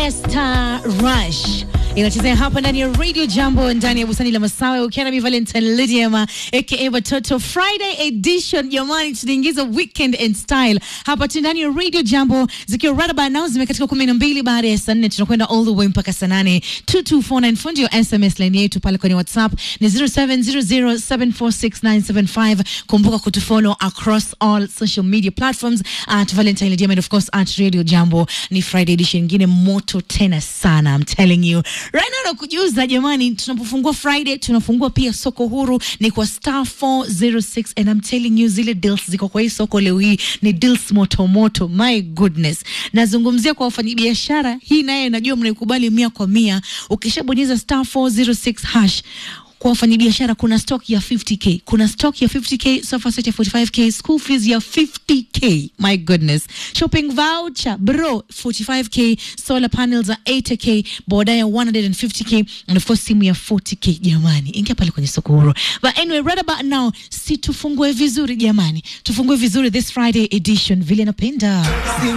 Esther Rush inachezea hapa ndani ya Radio Jambo ndani ya bustani la Masawe ukiwa nami Valentine Lydiama aka Watoto Friday edition. Jamani, tunaingiza weekend and style hapa tu ndani ya Radio Jambo zikiwa right about now zimekatika kumi na mbili baada ya saa nne tunakwenda all the way mpaka saa nane 2249 fundi ya SMS line yetu pale kwenye WhatsApp ni 0700746975. Kumbuka kutufollow across all social media platforms at Valentine Lydiama and of course at Radio Jambo. Ni Friday edition nyingine moto tena sana, I'm telling you right now. Nakujuza jamani, tunapofungua Friday tunafungua pia soko huru ni kwa star 406 and I'm telling you zile deals ziko kwa hii soko leo hii ni deals moto moto, my goodness. Nazungumzia kwa wafanyabiashara, hii naye najua mnaikubali mia kwa mia. Ukishabonyeza star 406 hash kwa wafanyabiashara kuna stock ya 50k, kuna stock ya 50k, sofa set ya 45k, school fees ya 50k. My goodness, shopping voucher bro 45k, solar panels za 80k, boda ya 150k and of course simu ya 40k. Jamani, ingia pale kwenye soko huru. But anyway, right about now, si tufungue vizuri jamani, tufungue vizuri this Friday edition vile napenda